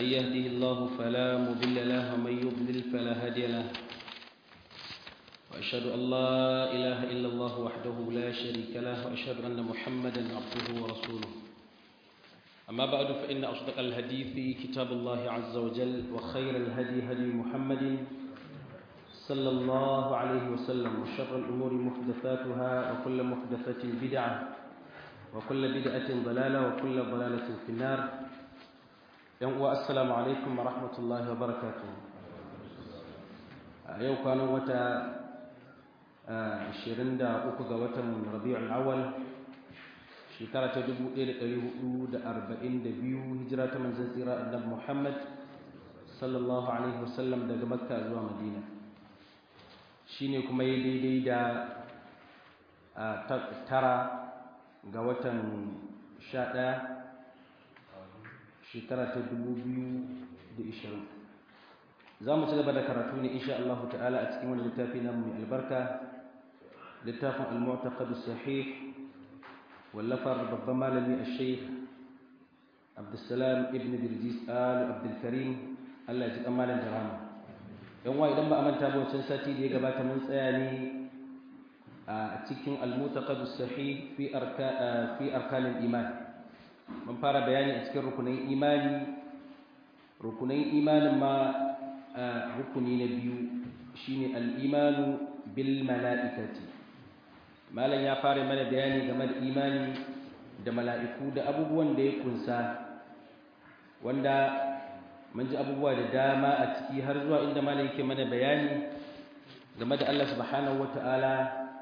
من يهده الله فلا مضل له ومن يضلل فلا هادي له وأشهد أن لا إله إلا الله وحده لا شريك له وأشهد أن محمدا عبده ورسوله أما بعد فإن أصدق الحديث كتاب الله عز وجل وخير الهدي هدي محمد صلى الله عليه وسلم وشر الأمور محدثاتها وكل محدثة بدعة وكل بدعة ضلالة وكل ضلالة في النار السلام عليكم ورحمة الله وبركاته يوم كانوا متى 23 ga watan Rabiul Awwal shekara ta 1442 hijira ta manzon tsira annabi Muhammad sallallahu alaihi wasallam daga Makka zuwa Madina shine kuma yi daidai da tara ga watan 11 shekara ta 2020 za mu ci gaba da karatu ne insha Allah ta'ala a cikin wani littafi na mai albarka littafin al-mu'taqad sahih wallafar babban malami al-sheikh Abdulsalam ibn Birjis al-Abdulkarim Allah ya ji kamalan da rama yan wa idan ba a manta ba wancan sati da ya gabata mun tsaya ne a cikin al-mu'taqad sahih fi arka fi arkan iman mun fara bayani a cikin rukunin imani rukunin imanin ma rukuni na biyu shine al-imanu bil mala'ikati malam ya fara mana bayani game da imani da mala'iku da abubuwan da ya kunsa wanda mun ji abubuwa da dama a ciki har zuwa inda malam yake mana bayani game da Allah subhanahu wata'ala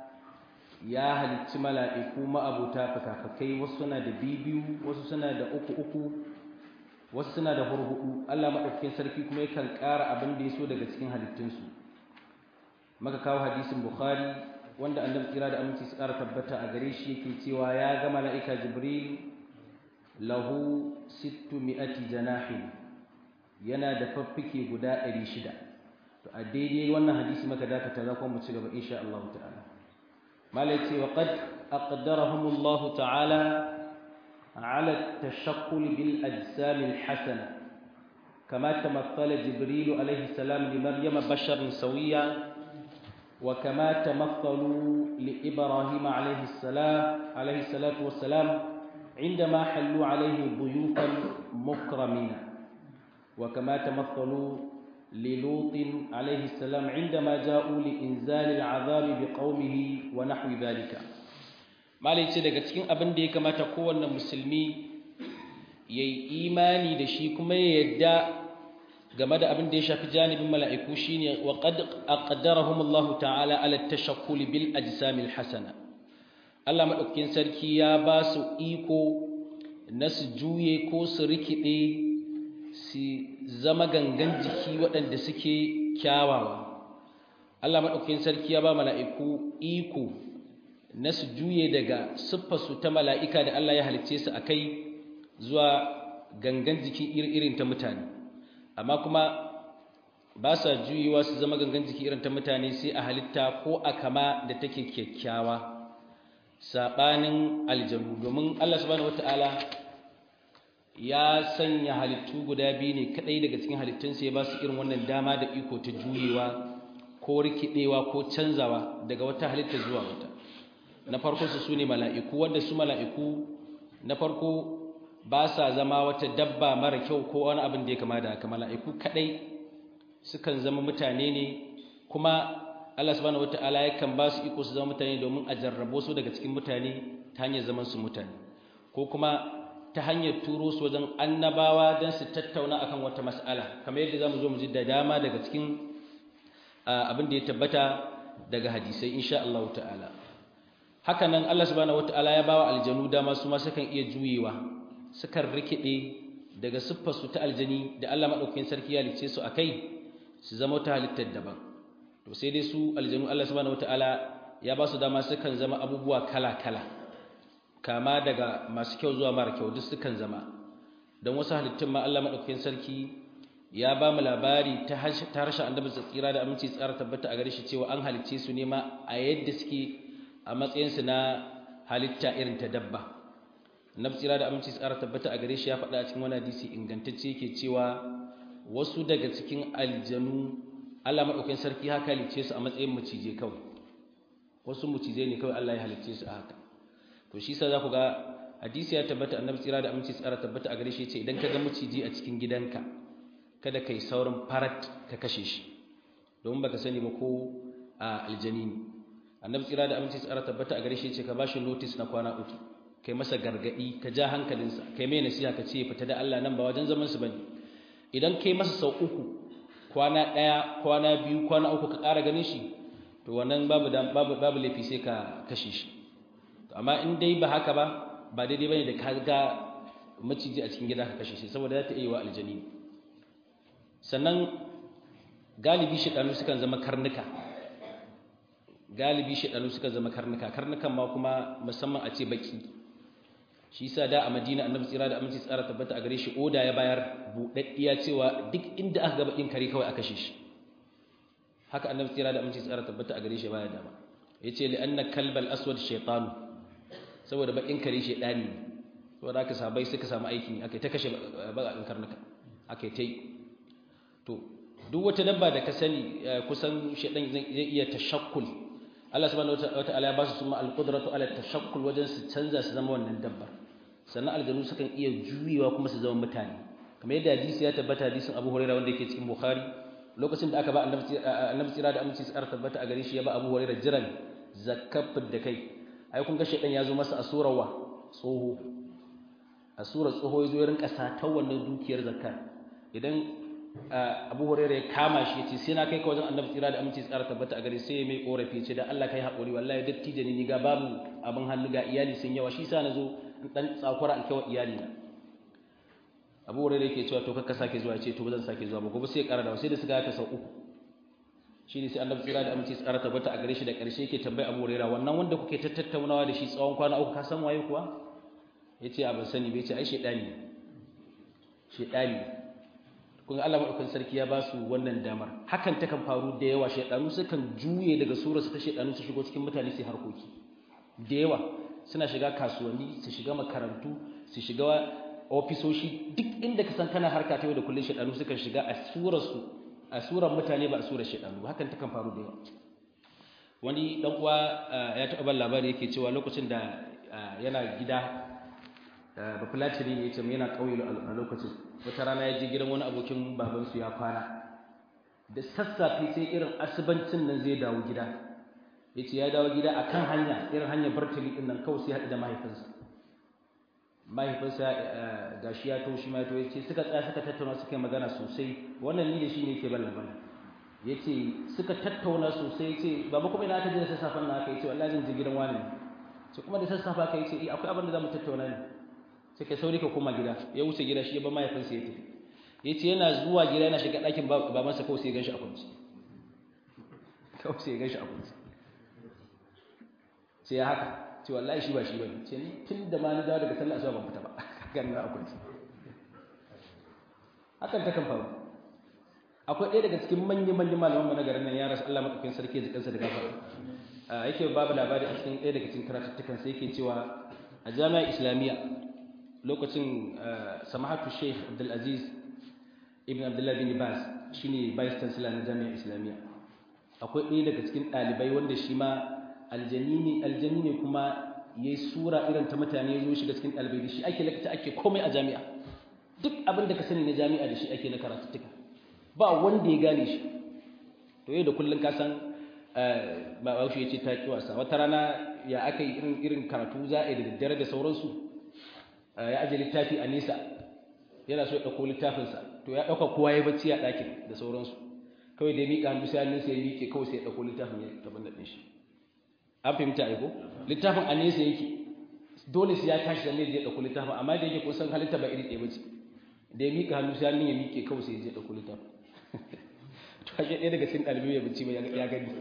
ya halicci mala'iku ma'abuta fakafakai wasu suna da bibiyu wasu suna da uku uku wasu suna da hurhudu Allah maɗaukakin sarki kuma yakan ƙara abin da ya so daga cikin halittunsu maka kawo hadisin bukhari wanda annabi kira da aminci su ƙara tabbata a gare shi yake cewa ya ga mala'ika jibril lahu sittu mi'ati janahin yana da faffike guda ɗari shida to a daidai wannan hadisi maka dakata za kuma mu ci gaba insha Allah ta'ala malai ce wa qad aqdarahumullahu ta'ala على التشكل بالأجسام الحسنة كما تمثل جبريل عليه السلام لمريم بشر سويا وكما تمثلوا لإبراهيم عليه السلام عليه الصلاة والسلام عندما حلوا عليه ضيوفا مكرمين وكما تمثلوا للوط عليه السلام عندما جاءوا لإنزال العذاب بقومه ونحو ذلك malai ce daga cikin abin da ya kamata kowanne musulmi ya yi imani da shi kuma ya yadda game da abin da ya shafi janibin mala'iku shi ne wa ƙaddarahun Allah ta'ala ala tashakkuli bil ajsamil hasana Allah maɗaukakin sarki ya ba su iko na su juye ko su rikide su zama gangan jiki waɗanda suke kyawawa Allah maɗaukakin sarki ya ba mala'iku iko na su juye daga siffarsu ta mala'ika da Allah ya halicce su a kai zuwa gangan jiki irin ta mutane amma kuma ba sa juyewa su zama gangan jiki irin ta mutane sai a halitta ko a kama da take kyakkyawa saɓanin aljanu domin Allah subhanahu wata'ala ya sanya halittu guda biyu ne kaɗai daga cikin halittunsa ya ba su irin wannan dama da iko ta juyewa ko rikidewa ko canzawa daga wata halitta zuwa wata na farko su sune mala'iku wanda su mala'iku na farko ba sa zama wata dabba mara kyau ko wani abin da ya kama da haka mala'iku kadai sukan zama mutane ne kuma Allah subhanahu wataala yakan ba su iko su zama mutane domin a jarrabo su daga cikin mutane ta hanyar zaman su mutane ko kuma ta hanyar turo su wajen annabawa don su tattauna akan wata mas'ala kamar yadda zamu zo mu ji da dama daga cikin abin da ya tabbata daga hadisai insha Allah ta'ala haka nan Allah subhanahu wataala ya bawa aljanu dama su ma sukan iya juyewa sukan rikide daga siffar su ta aljani da Allah madaukakin sarki ya lice su akai su zama ta halittar daban to sai dai su aljanu Allah subhanahu wataala ya ba su dama sukan zama abubuwa kala kala kama daga masu kyau zuwa mara kyau duk sukan zama don wasu halittun ma Allah madaukakin sarki ya ba mu labari ta harshen annabi tsira da aminci tsara tabbata a gare shi cewa an halicce su ne ma a yadda suke a matsayinsu na halitta irin ta dabba annabi tsira da aminci tsara tabbata a gare shi ya faɗa a cikin wani hadisi ingantacce yake cewa wasu daga cikin aljanu Allah madaukakin sarki haka halicce su a matsayin macije kawai wasu macije ne kawai Allah ya halicce su a haka to shi sa za ku ga hadisi ya tabbata annabi tsira da aminci tsara tabbata a gare shi ce idan ka ga maciji a cikin gidanka kada kai saurin farat ka kashe shi domin baka sani ba ko a aljani ne annabi tsira da aminci tsara tabbata a gare shi ce ka bashi notice na kwana uku kai masa gargadi ka ja hankalinsa kai mai nasiha ka ce fita da Allah nan ba wajen zaman su bane idan kai masa sau uku kwana daya kwana biyu kwana uku ka ƙara ganin shi to wannan babu babu babu laifi sai ka kashe shi amma in dai ba haka ba ba daidai bane da ka ga maciji a cikin gida ka kashe shi saboda za ta iya wa aljani sannan galibi shedanu sukan zama karnuka galibi shedanu sukan zama karnuka karnukan ma kuma musamman a ce baki shi yasa da a Madina Annabi tsira da aminci tsara tabbata a gare shi oda ya bayar budaddiya cewa duk inda aka ga bakin kare kawai a kashe shi haka Annabi tsira da aminci tsara tabbata a gare shi baya dama yace li anna kalbal aswad shaytanu saboda bakin kare shedani ne saboda haka sabai suka samu aikin akai ta kashe bakakin karnuka akai tai to duk wata dabba da ka sani kusan shedan zai iya tashakkul Allah subhanahu wataala ya ba su suma alqudratu ala tashakkul wajen su canza su zama wannan dabbar sannan aljanu sukan iya juyewa kuma su zama mutane kamar yadda hadisi ya tabbata hadisin Abu Hurairah wanda yake cikin Bukhari lokacin da aka ba annabi tsira da aminci tsara tabbata a gare shi ya ba Abu Hurairah jiran zakafin da kai ai kun ga shedan ya zo masa a surar wa tsoho a surar tsoho ya zo ya rinka satar wannan dukiyar zakka idan Abu Hurairah ya kama shi yace sai na kai ka wajen Annabi tsira da aminci tsara tabbata a gare sai ya mai korafi ce da Allah kai hakuri wallahi dattijo ne ni ga babu abin hannu ga iyali sun yawa shi sa nazo dan tsakura alkawa iyali na Abu Hurairah yake cewa to kakka sake zuwa yace to ba zan sake zuwa ba gobe sai ya kara da sai da suka ka sau uku shine sai Annabi tsira da aminci tsara tabbata a gare shi da karshe yake tambayi Abu Hurairah wannan wanda kuke tattaunawa da shi tsawon kwana uku ka san waye kuwa yace a ban sani bai ce ai shedani shedani kun Allah madaukakin sarki ya ba su wannan damar hakan ta kan faru da yawa shedanu sukan juye daga surar su ta shedanu su shigo cikin mutane su harkoki da yawa suna shiga kasuwanni su shiga makarantu su shiga ofisoshi duk inda ka san kana harka ta yau da kullun shedanu sukan shiga a surar su a surar mutane ba a surar shedanu hakan ta kan faru da yawa wani dan uwa ya taɓa ban labari yake cewa lokacin da yana gida bafulatiri ne ya ce yana ƙauye a lokacin wata rana ya je gidan wani abokin babansu ya kwana da sassafe sai irin asibancin nan zai dawo gida ya ce ya dawo gida a kan hanya irin hanyar bartali ɗin nan kawai sai haɗu da mahaifinsa mahaifinsa ga shi ya to shi ma ya ce suka tsaya suka tattauna suka yi magana sosai wannan ni da shi ne ke ban labarin ya ce suka tattauna sosai ya ce baba kuma ina aka je da sassafen na aka yi ce wallahi zan je gidan wani ce kuma da sassafe aka yi ce akwai abin da za mu tattauna ne sai ka sauri ka koma gida ya wuce gida shi ya ba mahaifinsa ya tafi ya ce yana zuwa gida yana shiga ɗakin babansa kawai sai ya ganshi a kwanci kawai sai ya ganshi a kwanci sai ya haka ce wallahi shi ba shi bane ce ni tun da ma ni dawo daga sallah asuba ban fita ba ganin na a kwanci hakan ta kan faru akwai ɗaya daga cikin manyan manyan malaman mu na garin nan ya rasu Allah madaukakin sarki ya ji kansa da gafara yake babu labari a cikin ɗaya daga cikin karatuttukan sai yake cewa a jami'ar islamiyya lokacin samahatu sheikh abdulaziz ibn abdullah bin bas shine vice chancellor na jami'ar islamiyya akwai ɗaya daga cikin ɗalibai wanda shi ma aljani ne kuma yayi sura irin ta mutane ya zo shiga cikin ɗalibai da shi ake lakta ake komai a jami'a duk abin da ka sani na jami'a da shi ake na karatuttuka ba wanda ya gane shi to yau da kullum ka san ba baushe ya ce ta ki wasa wata rana ya aka yi irin irin karatu za a yi da daddare da sauransu ya aje littafi a nesa yana so ya ɗauko littafinsa to ya ɗauka kowa ya bacci a ɗakin da sauransu kawai da ya miƙa hannu sai hannunsa ya miƙe kawai sai ya ɗauko littafin ya taɓa da shi an fahimta aiko littafin a nesa yake dole sai ya tashi da ne ya ɗauko littafin amma da yake kusan halitta ba iri ɗaya bace da ya miƙa hannu sai hannun ya miƙe kawai sai ya ɗauko littafin to ake ɗaya daga cikin ɗalibai ya bacci ba ya gani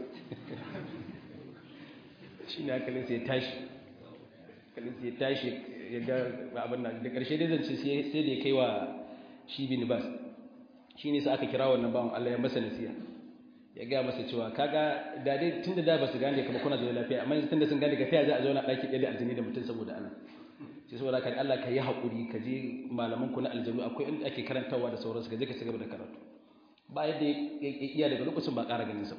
shi ne hankalinsa ya tashi hankalinsa ya tashi ya ga abin nan da ƙarshe dai zance sai da ya kai wa shi bin bas shi ne sa aka kira wannan bawan Allah ya masa nasiha ya gaya masa cewa kaga da dai tun da da ba su gane kamar kuna zaune lafiya amma yanzu tun da sun gane ka taya za a zauna ɗaki ɗaya da aljini da mutum saboda ana sai saboda kan Allah ka yi haƙuri ka je malaman ku na aljanu akwai inda ake karantawa da sauransu ka je ka ci gaba da karatu ba yadda ya iya daga lokacin ba ƙara ganin sa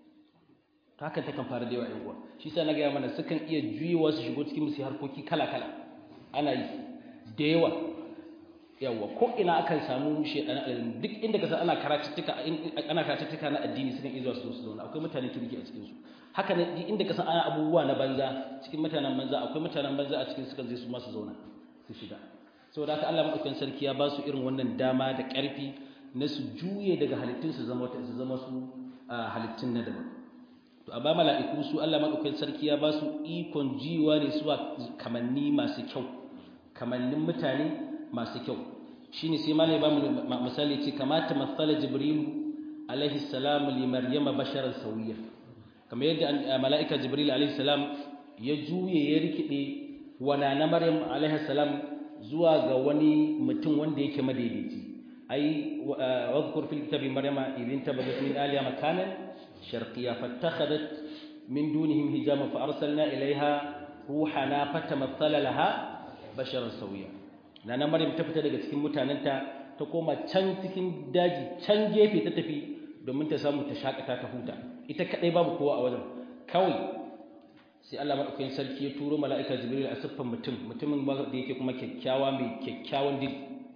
ta hakan takan fara da yawa ƴan uwa shi sa na gaya mana sukan iya juyewa su shigo cikin musu harkoki kala kala ana yi da yawa yawa ko ina akan samu shedan aljanu duk inda ka san ana karatuttuka ana karatuttuka na addini sukan iya zuwa su zo su zauna akwai mutanen kirki a cikin su haka ne inda ka san ana abubuwa na banza cikin mutanen banza akwai mutanen banza a cikin suka zai su masu zauna su shiga saboda haka Allah madaukakin sarki ya ba su irin wannan dama da ƙarfi na su juye daga halittun su zama su zama su halittun na daban to amma mala'iku su Allah madaukakin sarki ya ba su ikon jiwa ne su kamanni masu kyau kamannin mutane masu kyau shine sai malai ba mu misali ce kamata mathala jibrilu alaihi salam li maryama basharan sawiyya kamar yadda mala'ika jibril alaihi salam ya juye ya rikide wana na maryam alaihi salam zuwa ga wani mutum wanda yake madaidaici ai wadhkur fil kitabi maryama idin tabadat min aliya makanan sharqiyya fattakhadat min dunihim hijama fa arsalna ilaiha ruhana fatamathala laha basharan sawiya nana maryam ta fita daga cikin mutanenta ta koma can cikin daji can gefe ta tafi domin ta samu ta shakata ta huta ita kadai babu kowa a wajen kawai sai Allah madaukakin sarki ya turo mala'ika Jibril a siffan mutum mutumin da yake kuma kyakkyawa mai kyakkyawan dil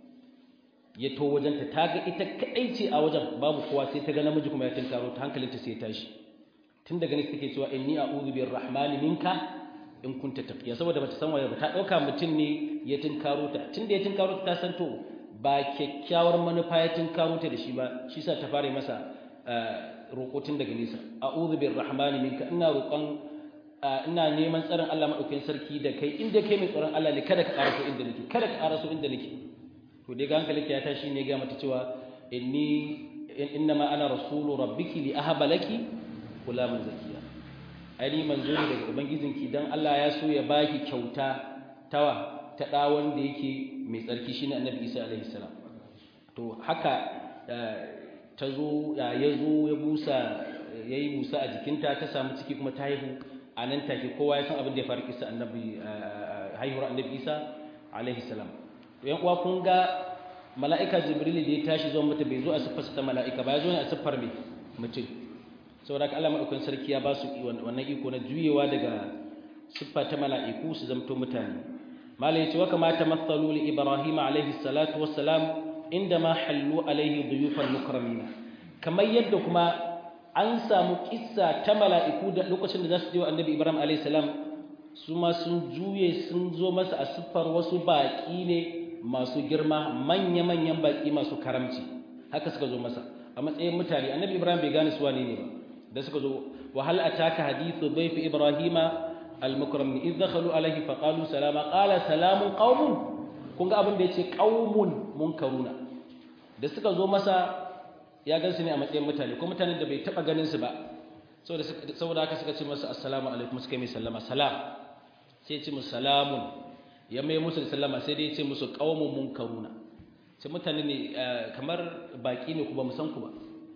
ya to wajen ta taga ita kadai ce a wajen babu kowa sai ta ga namiji kuma ya tinkaro ta hankalinta sai ya tashi tun daga nake take cewa inni a'udhu birrahmani minka in kunta taqiya saboda bata san waye ba ta dauka mutum ne ya tinkaro ta tunda ya tinkaro ta san to ba kyakkyawar manufa ya tinkaro ta da shi ba shi sa ta fara masa roƙo tun daga nesa a'udhu birrahmani minka ina roƙon ina neman tsarin Allah madaukakin sarki da kai inda kai mai tsaron Allah ne kada ka ƙaraso inda nake kada ka ƙaraso inda nake to dai ga hankalinki ya tashi ne ga mata cewa inni innama ana rasulu rabbiki li ahaba laki gulaman zakiya ai manzo ne daga ubangijinki dan Allah ya so ya baki kyauta tawa ta da wanda yake mai tsarki shine annabi Isa alaihi salam to haka ta zo ya zo ya busa yayi busa a jikinta ta samu ciki kuma ta haihu a nan take kowa ya san abin da ya faru kisa annabi haihuwar annabi Isa alaihi salam to yan uwa kun ga mala'ika jibril da ya tashi zuwa mata bai zo a siffar ta mala'ika ba ya zo ne a siffar mai mutum saboda Allah madaukakin sarki ya ba su wannan iko na juyewa daga siffa ta mala'iku su zamto mutane malai yace wa kama tamathalu li ibrahim alaihi salatu wassalam inda ma hallu alaihi duyufan mukramina kamar yadda kuma an samu kissa ta mala'iku da lokacin da za su je wa annabi ibrahim alaihi salam su ma sun juye sun zo masa a siffar wasu baƙi ne masu girma manya-manyan baƙi masu karamci haka suka zo masa a matsayin mutane annabi ibrahim bai gane su wane ne ba da suka zo wa hal ataka hadithu dhayf ibrahima al-mukramin idh dakhalu alayhi fa qalu salama qala salamun qaumun kun ga abin da yace qaumun munkaruna da suka zo masa ya gansu ne a matsayin mutane ko mutanen da bai taba ganin su ba saboda saboda haka suka ce masa assalamu alaikum suka mai sallama salam sai ya ce musu salamun ya mai musu da sallama sai dai ya ce musu qaumun munkaruna sai mutane ne kamar baki ne ku ba mu san ku ba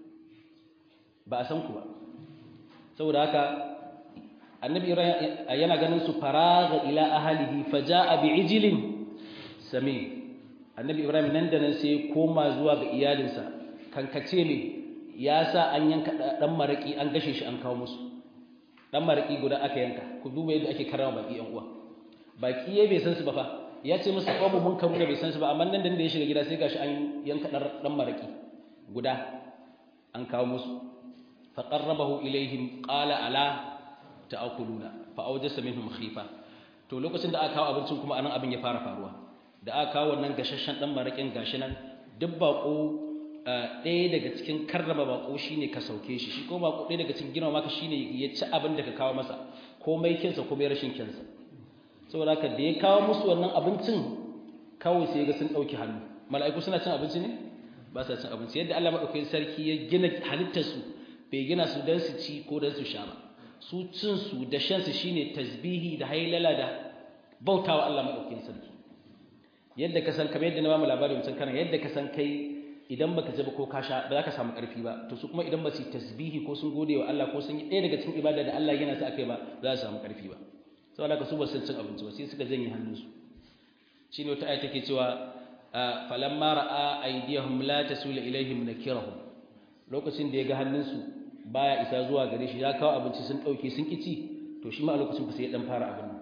ba a san ku ba saboda haka annabi yana ganin su faraga ila ahlihi faja'a bi'ijlin sami annabi ibrahim nan da nan sai koma zuwa ga iyalinsa kankace ne ya sa an yanka dan maraki an gashe shi an kawo musu dan maraki guda aka yanka ku duba yadda ake karama baki yan uwa baki ya bai san su ba fa ya ce musu qawmu mun karu da bai san su ba amma nan da ya shiga gida sai gashi an yanka dan maraki guda an kawo musu فقربه إليهم قال ألا تأكلون فأوجس منهم خيفة to lokacin da aka kawo abincin kuma anan abin ya fara faruwa da aka kawo wannan gashashen dan marakin gashi nan duk bako ɗaya daga cikin karraba bako shine ka sauke shi shi ko bako ɗaya daga cikin girma maka shine ya ci abin da ka kawo masa komai kinsa komai rashin kinsa saboda haka da ya kawo musu wannan abincin kawai sai ga sun ɗauki hannu mala'iku suna cin abinci ne ba sa cin abinci yadda Allah madaukakin sarki ya gina halittar su bai gina su don su ci ko don su sha ba su cin su da shan su shine tasbihi da hailala da bautawa Allah madaukakin sarki yadda ka san kamar yadda na bamu labarin mutum kana yadda ka san kai idan baka ji ba ko ka sha ba za ka samu karfi ba to su kuma idan ba su tasbihi ko sun gode wa Allah ko sun yi ɗaya daga cikin ibada da Allah yana sa akai ba za su samu karfi ba saboda ka su ba sun cin abinci ba sai suka janye hannunsu shine wata aya take cewa falamma ra'a aydiyahum la tasul ilaihim nakirahum lokacin da ya ga hannunsu baya isa zuwa gare shi ya kawo abinci sun dauke sun kici to shi ma a lokacin fa sai ya dan fara abin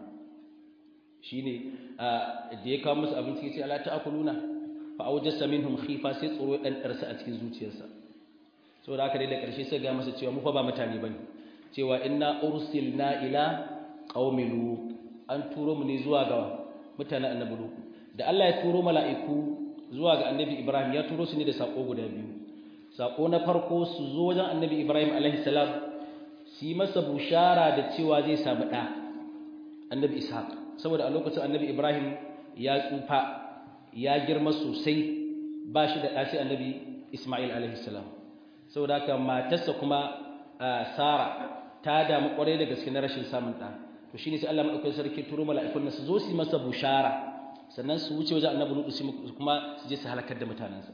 shine da ya kawo musu abinci ya ce ala ta'kuluna fa awjasa minhum khifa sai tsoro ya dan darsa a cikin zuciyarsa saboda haka dai da karshe sai ga masa cewa mu fa ba mutane bane cewa inna ursilna ila qaumi lut an turo mu ne zuwa ga mutanen annabi lut da Allah ya turo mala'iku zuwa ga annabi Ibrahim ya turo su ne da sako guda biyu sako na farko su zo wajen annabi Ibrahim alaihi salam su yi masa bushara da cewa zai samu ɗa annabi Ishaq saboda a lokacin annabi Ibrahim ya tsufa ya girma sosai ba shi da ɗa sai annabi Ismail alaihi salam saboda haka matarsa kuma Sara ta damu kwarai da gaske na rashin samun ɗa to shine sai Allah madaukakin sarki turo mala'ikun su zo su yi masa bushara sannan su wuce wajen annabi Lutu kuma su je su halakar da mutanensa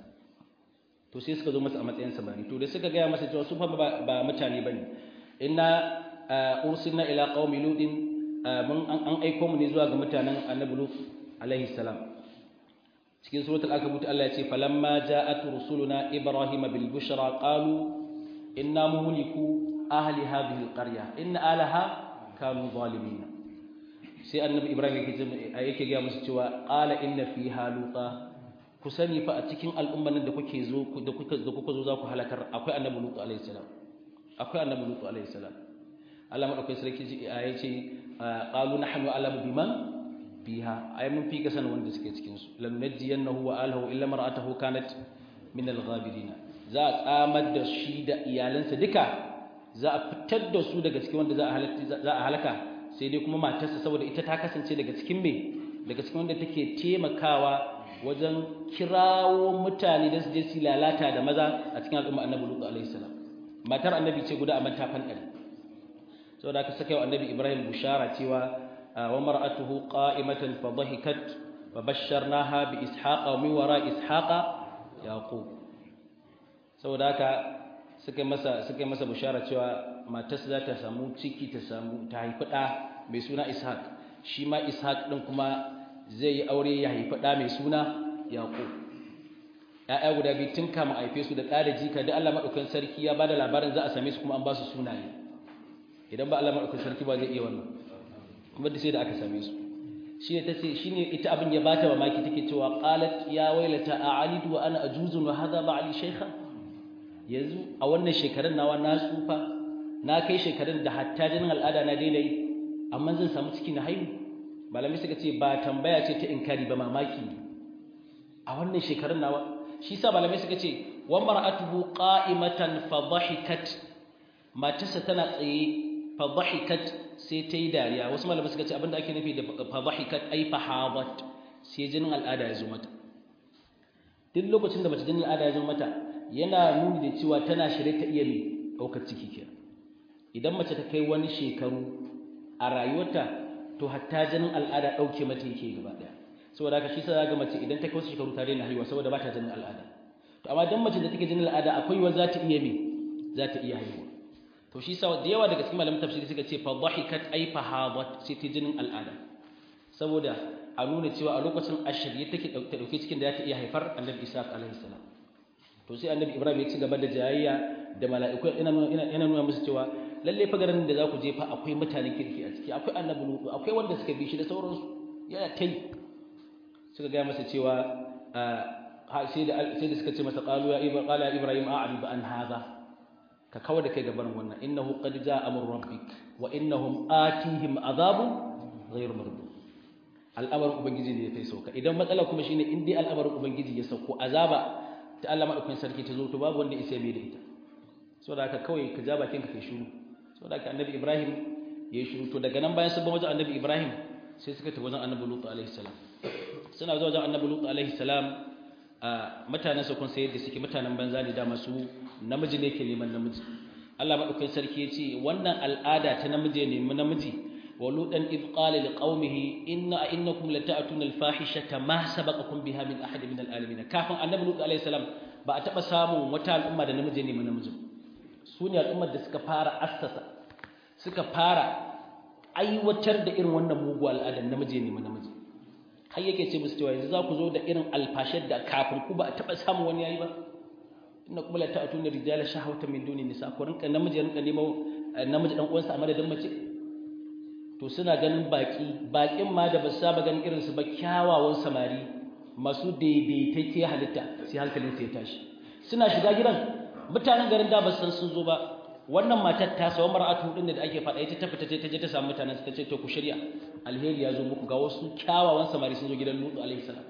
to sai suka zo masa a matsayin samari to da suka gaya masa cewa su fa ba mutane bane inna ursilna ila qaumi lutin mun an aiko mu ne zuwa ga mutanen annabi Lut alaihi salam cikin suratul ankabut Allah ya ce falamma ja'at rusuluna ibrahima bil bushra qalu inna muhliku ahli hadhihi alqarya inna alaha kanu zalimin sai annabi ibrahim yake ga musu cewa qala inna fiha luta ku sani fa a cikin al'umman da kuke zo da kuka da kuka zo za ku halakar akwai annabi lutu alayhi salam akwai annabi lutu alayhi salam Allah madaukakin sarki ji aya ce qalu nahnu alamu biman fiha ay mun fi kasan wanda suke cikin su lam najiyannahu wa alahu illa mar'atahu kanat min al-ghabirin za a tsamar da shi da iyalansa duka za a fitar da su daga cikin wanda za a halaka sai dai kuma matarsa saboda ita ta kasance daga cikin me daga cikin wanda take taimakawa wajen kirawo mutane da su je su lalata da maza a cikin al'umma annabi lutu alaihi salam matar annabi ce guda a manta fanɗari saboda aka saka wa annabi ibrahim bushara cewa wa mar'atuhu qa'imatan fa dhahikat wa basharnaha bi ishaqa wa min wara ishaqa yaqub saboda haka suka masa suka masa bushara cewa matarsa za ta samu ciki ta samu ta haifi ɗa mai suna ishaq shi ma ishaq ɗin kuma zai yi aure ya haifi ɗa mai suna yaƙo ‘ya'ya guda biyu tun kama haife su da ɗa da jika da Allah maɗaukan sarki ya ba da labarin za a same su kuma an ba su sunaye idan ba Allah maɗaukan sarki ba zai iya wannan kuma da sai da aka same su shi ne ta ce shi ne ita abin ya bata mamaki take cewa qalat ya wailata a alidu wa ana ajuzun wa hadha ba'ali shaykha yanzu a wannan shekarun nawa na tsufa na kai shekarun da hatta jinin al'ada na daina yi amma zan samu ciki na haihu malamai suka ce ba tambaya ce ta inkari ba mamaki ne a wannan shekarun nawa shi sa malamai suka ce wa mar'atuhu qa'imatan fa dhahikat matarsa tana tsaye fa dhahikat sai ta yi dariya wasu malamai suka ce abinda ake nufi da fa dhahikat ai fa hadat sai jinin al'ada ya zo mata duk lokacin da mace jinin al'ada ya zo mata yana nuni da cewa tana shirye ta iya mai ɗaukar ciki kenan idan mace ta kai wani shekaru a rayuwarta to hatta jinin al'ada ɗauke mata yake gaba ɗaya saboda haka shi sa ga mace idan ta kai wasu shekaru ta daina haihuwa saboda ba ta jinin al'ada to amma dan mace da take jinin al'ada akwai wa za ta iya me za ta iya haihuwa to shi sa da yawa daga cikin malaman tafsiri suka ce fa dhahikat ay fa hadat sai ta jinin al'ada saboda a nuna cewa a lokacin ashirye take ta dauke cikin da za ta iya haifar annabi isa alaihi salam to sai annabi ibrahim ya ci gaba da jayayya da mala'iku yana nuna musu cewa lalle fa garin da za ku je fa akwai mutanen kirki a ciki akwai annabi lutu akwai wanda suka bi shi da sauransu yana tai suka gaya masa cewa sai da sai da suka ce masa qalu ya ibrahim qala ya ibrahim a'rid an hadha ka kawar da kai gaban wannan innahu qad jaa amru rabbik wa innahum atihim azabun ghayr mardud al'amarin ubangiji ne ya kai sauka idan matsala kuma shine in dai al'amarin ubangiji ya sauko azaba ta Allah madaukakin sarki ta zo to babu wanda isa mai da ita saboda haka kawai ka ja bakin ka kai shiru saboda haka annabi Ibrahim ya yi shiru to daga nan bayan sun ba wajen annabi Ibrahim sai suka tafi wajen annabi Lutu alaihi salam suna zuwa wajen annabi Lutu alaihi salam a mutanen sa kun sai yadda suke mutanen banza ne da masu namiji ne ke neman namiji Allah madaukakin sarki ya ce wannan al'ada ta namiji ne namiji ولوطا إذ قال لقومه إن إنكم لتأتون الفاحشة ما سبقكم بها من أحد من العالمين كافن النبي لوط عليه السلام ba a taɓa samun wata al'umma da namiji ne namiji su ne al'ummar da suka fara assasa suka fara aiwatar da irin wannan mugu al'adar namiji ne namiji har yake ce musu cewa yanzu za ku zo da irin alfashar da kafin ku ba a taɓa samun wani yayi ba inna kuma la ta'tuna rijala shahawatan min duni nisa ko rinka namiji rinka nemo namiji dan uwansa a madadin mace to suna ganin baki bakin ma da ba su saba ganin irin su ba kyawawan samari masu daidaitacce halitta sai hankalin ya tashi suna shiga gidan mutanen garin da ba san sun zo ba wannan matar ta sawa mar'atu din da ake faɗa ita ta fita ta je ta samu mutanen ta ce to ku shirya alheri ya zo muku ga wasu kyawawan samari sun zo gidan Lutu alaihi salam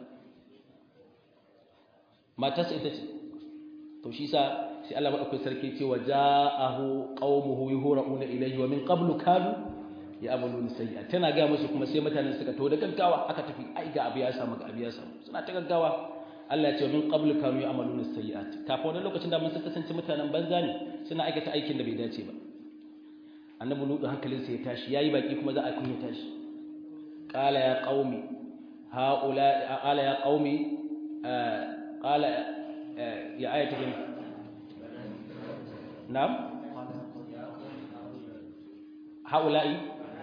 matarsa ita ce to shi sa sai Allah madaukakin sarki ce wa ja'ahu qaumuhu yuhra'una ilayhi wa min qablu kanu ya'maluna sayyi'a tana ga musu kuma sai mutanen suka to da gaggawa aka tafi ai ga abu ya samu ga abu ya samu suna ta gaggawa Allah ya ce min qablu kanu ya'maluna sayyi'at kafin wannan lokacin da mun sun kasance mutanen banza ne suna aikata aikin da bai dace ba annabi lutu hankalinsa ya tashi yayi baki kuma za a kunya tashi qala ya qaumi haula qala ya qaumi qala ya ayatu bin na'am haula'i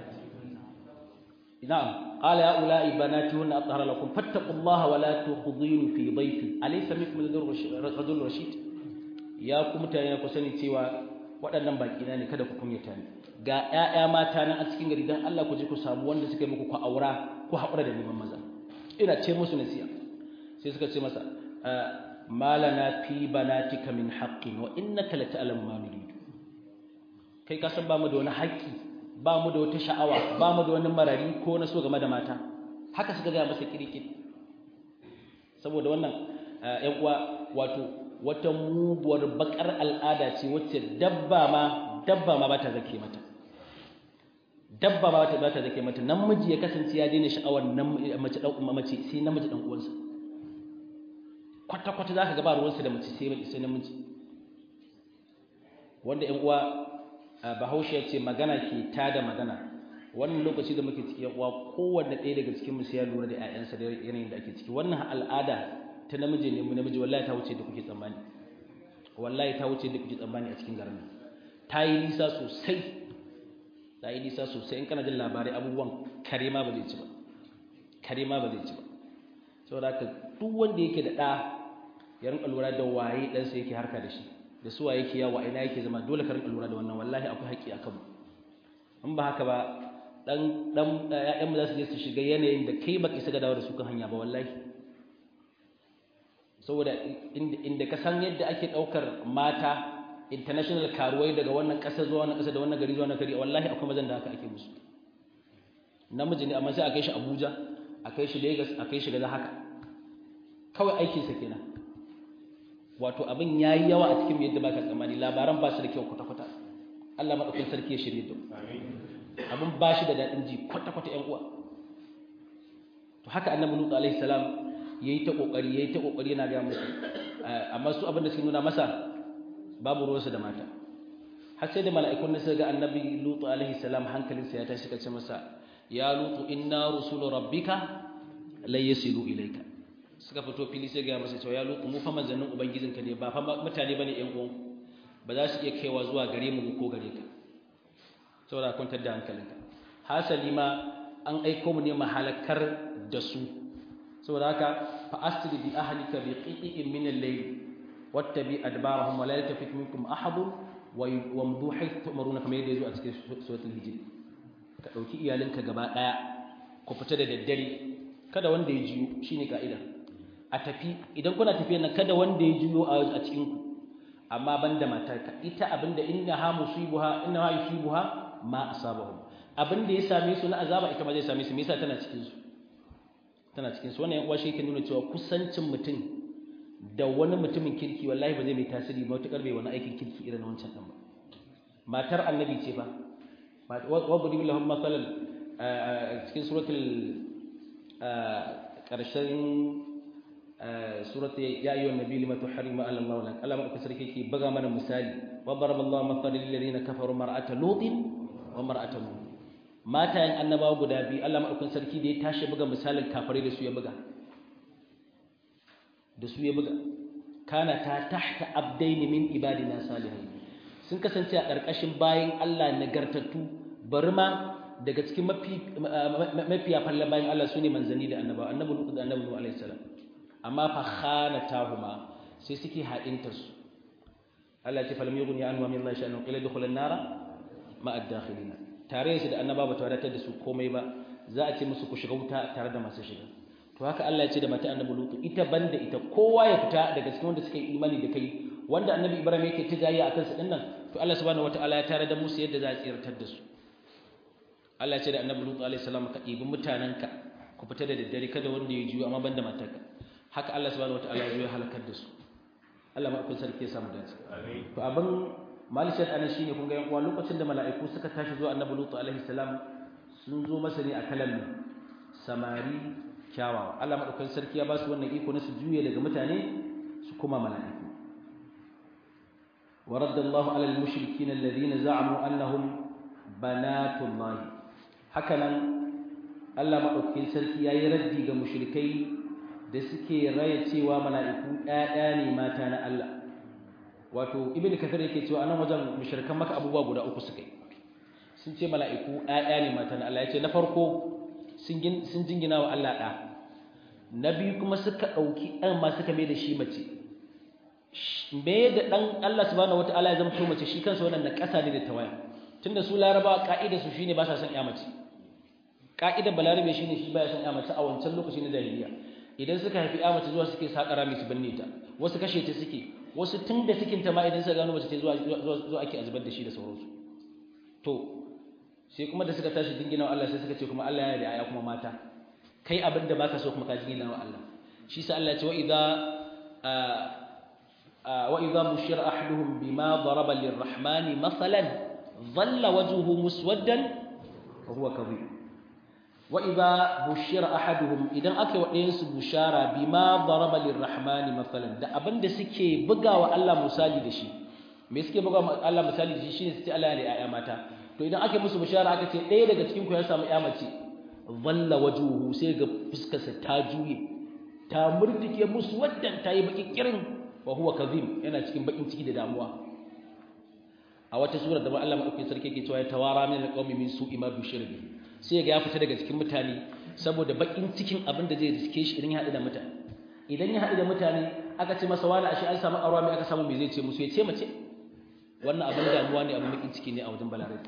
na'am qala ya ulai banati hunna athhara lakum fattaqullaha wa la tukhzinu fi dhayfi alaysa minkum rajul rashid ya ku mutane ku sani cewa waɗannan baki na ne kada ku kunyata ni ga ƴaƴa mata nan a cikin gari dan Allah ku je ku samu wanda suka yi muku ku aura ku haƙura da neman maza ina ce musu nasiya sai suka ce masa malana fi banatika min haqqin wa innaka la ta'lamu ma nuridu kai ka san ba mu da wani haƙƙi ba mu da wata sha'awa ba mu da wani marari ko na so game da mata haka suka ga masa kirkir saboda wannan ƴan uwa wato wata muguwar bakar al'ada ce wacce dabba ma dabba ma bata zake mata dabba ma bata bata zake mata namiji ya kasance ya daina sha'awar mace dan mace sai namiji dan uwansa kwata kwata zaka ga ba ruwansa da mace sai sai namiji wanda ƴan uwa Bahaushe ya ce magana ke tada magana wannan lokaci da muke ciki uwa kowanne ɗaya daga cikin mu sai ya lura da ƴaƴansa da yanayin da ake ciki wannan al'ada ta namiji ne mu namiji wallahi ta wuce da kuke tsammani wallahi ta wuce da kuke tsammani a cikin garin ta yi nisa sosai ta yi nisa sosai in kana jin labarai abubuwan kare ma ba zai ci ba kare ma ba zai ci ba saboda haka duk wanda yake da ɗa ya rinka lura da waye ɗansa yake harka da shi da su waye yake yawa ina yake zama dole ka rinka lura da wannan wallahi akwai haƙƙi a kanmu in ba haka ba dan dan ƴaƴanmu za su je su shiga yanayin da kai baka isa ga dawo da su kan hanya ba wallahi saboda inda ka san yadda ake ɗaukar mata international karuwai daga wannan ƙasa zuwa wannan ƙasa da wannan gari zuwa wannan gari wallahi akwai mazan da haka ake musu namiji ne amma sai a kai shi Abuja a kai shi Lagos a kai shi gaza haka kawai aikinsa kenan wato abin yayi yawa a cikin yadda baka tsammani labaran ba su da kyau kwata-kwata Allah madaukakin sarki ya shirye da abin ba shi da daɗin ji kwata-kwata ƴan uwa to haka annabi Nuhu alaihi salam yayi ta kokari yayi ta kokari yana ga musu amma su abin da suke nuna masa babu ruwansa da mata har sai da mala'ikun suka ga annabi lutu alaihi salam hankalinsa ya tashi kace masa ya lutu inna rusulu rabbika la yasilu ilayka suka fito fili sai ga masa cewa ya lutu mu fa manzannin ubangijinka ne ba fa mutane bane ƴan uwan ba za su iya kaiwa zuwa gare mu ko gare ka saboda kwantar da hankalinka hasali ma an aiko mu ne mahalakar da su saboda haka fa asri bi ahlika bi qi'in min al-layl wattabi adbarahum wa la yaltafit minkum ahad wa wamdu haythu tumaruna kamar yadda yazo a cikin suratul hijr ka dauki iyalinka gaba daya ku fita da daddare kada wanda ya jiyo shine kaida a tafi idan kuna tafiya nan kada wanda ya jiyo a cikin ku amma banda matarka ita abinda inna ha musibuha inna ha yusibuha ma asabahum abinda ya same su na azaba ita ma zai same su me yasa tana cikin su tana cikin su wannan yan uwa shi yake nuna cewa kusancin mutum da wani mutumin kirki wallahi ba zai mai tasiri ba matukar bai wani aikin kirki irin wancan din ba matar annabi ce ba wa budi lahum masalan cikin suratul karshen suratul ya ayyuhan nabi lima tuharrimu ala Allah lak Allah madaukakin sarki yake baga mana misali wa daraballahu masalan lil ladina kafaru mar'ata lutin wa mar'ata nuh matayen annabawa guda biyu Allah madaukakin sarki da ya tashi buga misalin kafare da su ya buga da su ya buga kana ta tahta abdaini min ibadina salihin sun kasance a ƙarƙashin bayan Allah nagartattu bari ma daga cikin mafi mafiya fallan bayan Allah sune manzanni da annabawa annabi Lut da annabi Nuh alaihi salam amma fa khanatahuma sai suke haɗintar su Allah ce falam yughni anhu min Allah sha'anu ila dukhul an-nara ma ad-dakhilina tare shi da annaba ba ta wadatar da su komai ba za a ce musu ku shiga wuta tare da masu shiga to haka Allah ya ce da mata annabi Lut ita banda ita kowa ya fita daga cikin wanda suka yi imani da kai wanda annabi Ibrahim yake tijayya akan su dinnan to Allah subhanahu wataala ya tare da musu yadda za a tsirtar da su Allah ya ce da annabi Lut alaihi salam ka ɗibi mutananka ku fita da daddare kada wanda ya juyo amma banda matarka haka Allah subhanahu wataala ya halakar da su Allah maɗaukin sarki ya samu dace to abin malishat anan shine kun ga yan uwa lokacin da mala'iku suka tashi zuwa annabi lutu alaihi salam sun zo masa ne a kalan samari kyawawa Allah maɗaukin sarki ya ba su wannan iko na su juye daga mutane su kuma mala'iku ورد الله على المشركين الذين زعموا أنهم بنات الله هكذا الله maɗaukin sarki yayi raddi ga mushrikai da suke raya cewa mala'iku ɗaya ne mata na Allah wato ibn kathir yake cewa anan wajen mushrikan maka abubuwa guda uku suka yi sun ce mala'iku ɗaya ne mata na Allah ya ce na farko sun jingina wa Allah ɗa na biyu kuma suka ɗauki ɗan ma suka mai da shi mace me da ɗan Allah subhanahu wata'ala ya zama mace shi kansa wannan na ƙasa ne da tawaya tunda su larabawa ka'ida su shine ba sa son ya mace ka'idar balarabe shine shi baya son ya mace a wancan lokaci na jahiliya idan suka haifi ya mace zuwa suke sakara mai su binne ta wasu kashe ta suke wasu tun da cikin ta ma idan suka gano mace ta zuwa zuwa ake azubar da shi da sauransu to sai kuma da suka tashi dingina wa Allah sai suka ce kuma Allah ya da aya kuma mata kai abin da baka so kuma ka dingina wa Allah shi sa Allah ya ce wa idza wa idza bushira ahaduhum bima daraba lirrahmani masalan dhalla wajhuhu muswaddan fa huwa kadhib wa idza bushira ahaduhum idan aka wa ɗayan su bushara bima daraba lirrahman masalan da abinda suke bugawa Allah misali da shi me suke bugawa Allah misali da shi shine su ce Allah ne ayya mata to idan aka musu bushara aka ce ɗaya daga cikin ku ya samu ƴa mace dhalla wajhuhu sai ga fuskarsa ta juye ta murdike musu waddan ta yi baki kirin wa huwa kadhib yana cikin bakin ciki da damuwa a wata sura da Allah madaukakin sarki yake cewa ya tawara min alqawmi min su'i ma bushira bihi sai ga ya fita daga cikin mutane saboda bakin cikin abin da zai riske shi idan ya haɗu da mutane idan ya haɗu da mutane aka ce masa wani ashe an samu aure mai aka samu me zai ce musu ya ce mace wannan abin damuwa ne abin bakin ciki ne a wajen balarabe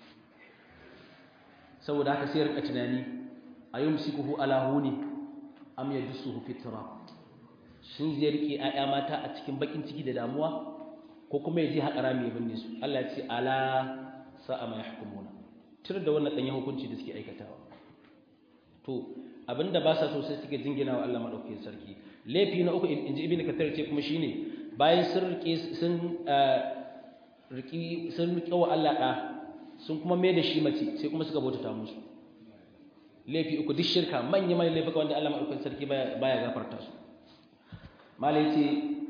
saboda haka sai ya rika tunani ayumsikuhu ala huni am yadsuhu fi turab shin zai rike ayya mata a cikin bakin ciki da damuwa ko kuma ya je haƙara mai binne su Allah ya ce ala sa'a ma yahkumuna tur da wannan ɗanyen hukunci da suke aikatawa to abinda ba sa so sai suke jingina wa Allah madaukakin sarki laifi na uku inji ibnu kathir ce kuma shine bayan sun rike sun riki sun rike wa Allah da sun kuma mai da shi mace sai kuma suka bautata musu laifi uku duk shirka manya manyan laifuka wanda Allah madaukakin sarki baya baya gafarta su malai ce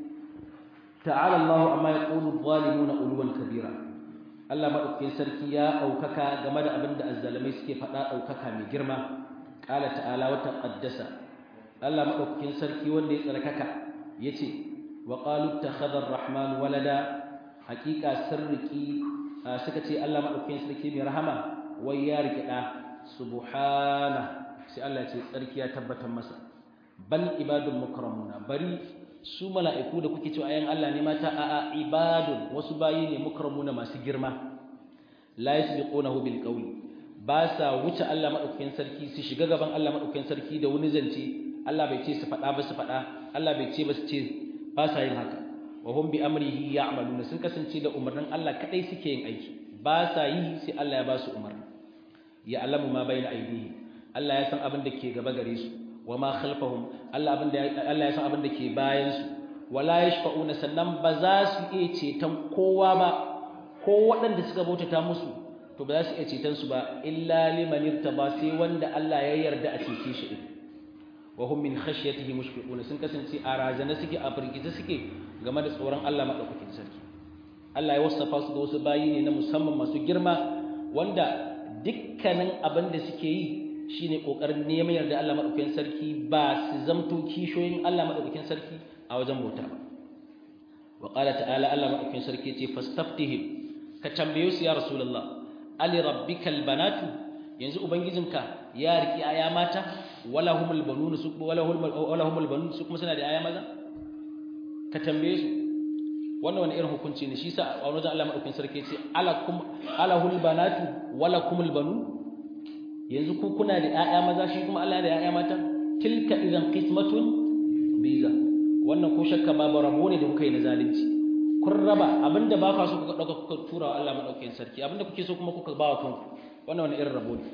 ta'ala Allah amma yaqulu adh-dhalimuna ulwan kabira Allah maɗaukakin sarki ya ɗaukaka game da abin da azzalamai suke faɗa ɗaukaka mai girma ƙala ta'ala wata ƙaddasa Allah maɗaukakin sarki wanda ya tsarkaka ya ce wa ƙalu ta khadar rahman walada haƙiƙa sirriki suka ce Allah maɗaukakin sarki mai rahama wai ya riƙe ɗa subhana sai Allah ya ce tsarki ya tabbatar masa bal ibadun mukramuna bari su mala'iku da kuke cewa ayan Allah ne mata a ibadun wasu bayi ne mukramuna masu girma la yasbiqunahu bil qawli ba sa wuce Allah madaukakin sarki su shiga gaban Allah madaukakin sarki da wani zance Allah bai ce su faɗa ba su faɗa Allah bai ce ba su ce ba sa yin haka wa hum bi amrihi ya'maluna sun kasance da umarnin Allah kadai suke yin aiki ba sa yi sai Allah ya ba su umarni ya alamu ma bayna aydihim Allah ya san abin da ke gaba gare su wa ma khalfahum Allah abin da Allah ya san abin da ke bayan su wala yashfa'una sannan ba za su iya ceton kowa ba ko waɗanda suka bautata musu to ba za su iya ceton su ba illa liman irtaba sai wanda Allah ya yarda a cece shi din wa hum min khashyatihi mushfiquna sun kasance a razana suke a firgice suke game da tsoron Allah madaukakin sarki Allah ya wasafa su da wasu bayi ne na musamman masu girma wanda dukkanin abin da suke yi shine kokarin neman yarda Allah madaukakin sarki ba su zamto kishoyin Allah madaukakin sarki a wajen bauta ba wa qala ta'ala Allah madaukakin sarki ce fastaftihim ka tambaye su ya rasulullah ali rabbikal banatu yanzu ubangijinka ya riki aya mata wala humul banun su wala humul wala humul banun su kuma suna da aya maza ka tambaye su wannan wani irin hukunci ne shi sa a wajen Allah madaukakin sarki ce alakum alahul banatu wala kumul banun yanzu ku kuna da aya maza shi kuma Allah da aya mata tilka idan qismatun biza wannan ko shakka babu rabo ne da kuka yi na zalunci kun raba abinda ba ka so kuka dauka kuka tura wa Allah madaukakin sarki abinda kuke so kuma kuka ba wa kanku wannan wani irin rabo ne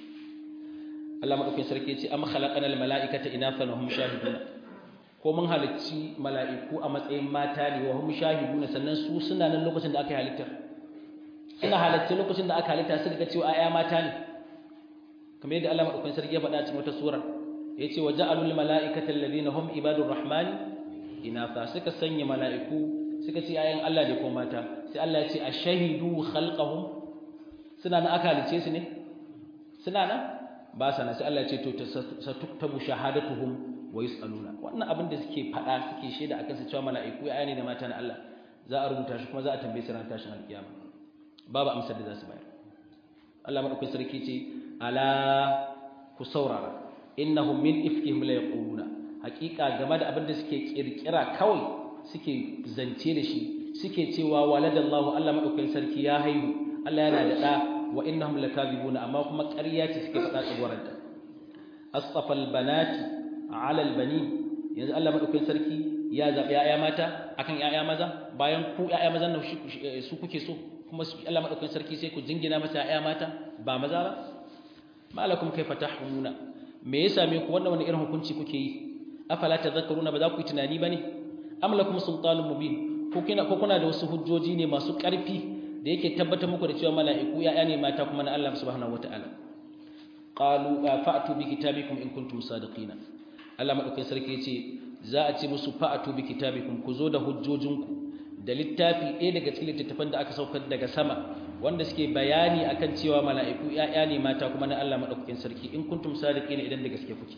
Allah madaukakin sarki ya ce am khalaqana al malaikata inathan wa hum shahidun ko mun halicci mala'iku a matsayin mata ne wa hum shahidun sannan su suna nan lokacin da aka halitta suna halitta lokacin da aka halitta suka ga cewa ayya mata ne kamar yadda Allah madaukakin sarki ya faɗa cikin wata sura yace wa ja'alul malaikata alladhina hum ibadur rahmani inatha suka sanya mala'iku suka ce ayan Allah ne ko mata sai Allah ya ce ashahidu khalqahum suna nan aka halice su ne suna nan ba sana sai Allah ya ce to satuktabu shahadatuhum wa yusaluna wannan abin da suke fada suke shaida akan su cewa mala'iku ya ne da mata na Allah za a rubuta shi kuma za a tambaye su ran tashin alkiyama babu amsar da za su bayar Allah madaukakin sarki ce ala ku saurara innahum min ifkihim la yaquluna haqiqa game da abin da suke kirkira kawai suke zance da shi suke cewa waladallahu Allah madaukakin sarki ya haihu Allah yana da da wa innahum lakazibuna amma kuma ƙarya ce suke faɗa tsagwaranta asfafal banati ala albani yanzu Allah madaukakin sarki ya zabi yaya mata akan yaya maza bayan ku yaya maza nan su kuke so kuma Allah madaukakin sarki sai ku jingina masa yaya mata ba maza ba malakum kaifa tahkumuna me ya same ku wannan wani irin hukunci kuke yi afala tadhakkaruna ba za ku yi tunani bane am lakum sultanun mubin ko kina ko kuna da wasu hujjoji ne masu ƙarfi da yake tabbatar muku da cewa mala'iku ya'ya ne mata kuma na Allah subhanahu wata'ala qalu fa'tu bi kitabikum in kuntum sadiqina Allah madaukakin sarki yace za a ce musu fa'tu bi kitabikum ku zo da hujjojinku da littafi ɗaya daga cikin littattafan da aka saukar daga sama wanda suke bayani akan cewa mala'iku ya'ya ne mata kuma na Allah madaukakin sarki in kuntum sadiqina idan da gaske kuke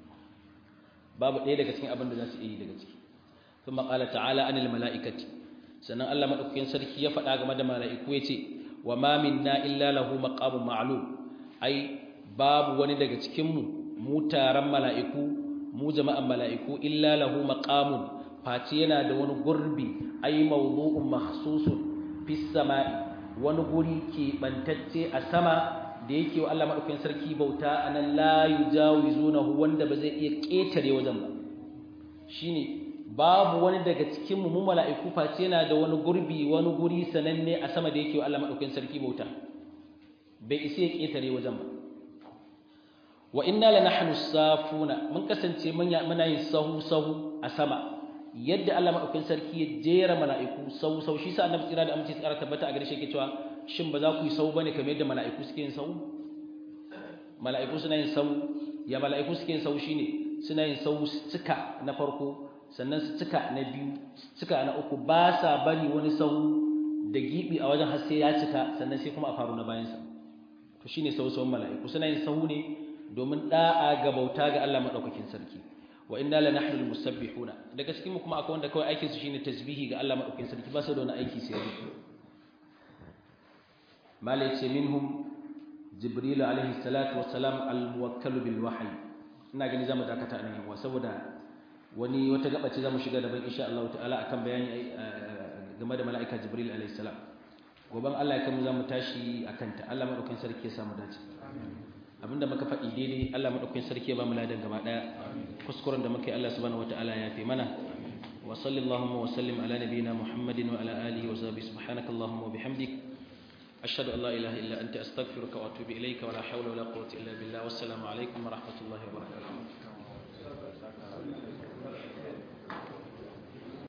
babu ɗaya daga cikin abin da za su yi daga ciki ثم قال تعالى عن الملائكه sannan Allah madaukakin sarki ya faɗa game da mala'iku yace wa ma minna illa lahu maqamun ma'lum ai babu wani daga cikin mu mu taron mala'iku mu jama'an mala'iku illa lahu maqamun face yana da wani gurbi ai mawdu'un makhsusun fis sama'i wani guri ke bantacce a sama da yake wa Allah madaukakin sarki bauta anan la yujawizunahu wanda ba zai iya ketare wajen ba shine babu wani daga cikin mu mala'iku face yana da wani gurbi wani guri sananne a sama da yake wa Allah madaukakin sarki bauta bai isa ya ketare wajen ba wa inna lanahnu safuna mun kasance muna yin sahu sahu a sama yadda Allah madaukakin sarki ya jera mala'iku sahu sahu shi sa annabi tsira da amince tsara tabbata a gare shi yake cewa shin ba za ku yi sahu bane kamar yadda mala'iku suke yin sahu mala'iku suna yin sahu ya mala'iku suke yin sahu shine suna yin sahu cika na farko sannan su cika na biyu cika na uku ba sa bari wani sahu da gibi a wajen har sai ya cika sannan sai kuma a faru na bayansa to shine sahu sahun mala'iku suna yin sahu ne domin da'a ga bauta ga Allah madaukakin sarki wa inna la nahnu musabbihuna daga cikin mu kuma akwai wanda kawai aikin su shine tasbihi ga Allah madaukakin sarki ba su da wani aiki sai yi malai ce minhum jibril alaihi salatu wassalam al muwakkal bil wahyi ina gani zamu dakata nan yawa saboda wani wata gaba ce zamu shiga daban insha Allah ta'ala akan bayani game da mala'ika jibril alaihi salam goban Allah ya kai mu zamu tashi akan ta Allah madaukakin sarki ya samu dace abinda muka faɗi daidai Allah madaukakin sarki ya ba mu ladan gaba daya kuskuren da muka yi Allah subhanahu wataala ya fi mana wa sallallahu wa sallim ala nabiyyina muhammadin wa ala alihi wa sahbihi subhanaka allahumma wa bihamdik ashhadu an la ilaha illa anta astaghfiruka wa atubu ilayka wa la hawla wa la quwwata illa billah wassalamu alaikum wa rahmatullahi wa barakatuh